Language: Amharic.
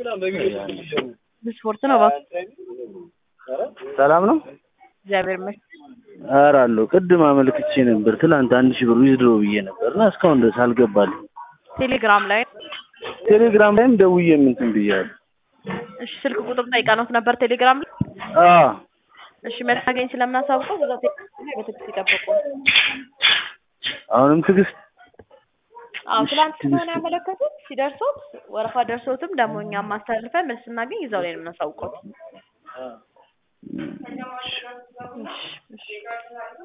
ስፖርት ነው እባክህ። ሰላም ነው? እግዚአብሔር ይመስገን። ኧረ አለሁ። ቅድም አመልክቼ ነበር ትላንት አንድ ሺህ ብር ዊዝድሮ ብዬ ነበር እና እስካሁን ድረስ አልገባልኝ። ቴሌግራም ላይ ቴሌግራም ላይም ደውዬ እንትን ብያለሁ። እሺ፣ ስልክ ቁጥር ጠይቀነውት ነበር ቴሌግራም ላይ። አዎ እሺ፣ መታገኝ ስለምናሳውቀው በዛ ቴሌግራም ላይ በትዕግስት ይጠብቁ። አሁንም ትዕግስት አዎ፣ እሺ፣ ትላንት ትዕግስት። ስለሆነ ያመለከቱት ሲደርሶት ወረፋ ደርሶትም ደግሞ እኛም ማስተላልፈን መልስ ስናገኝ እዛው ላይ ነው የምናሳውቀው። እሺ፣ እሺ።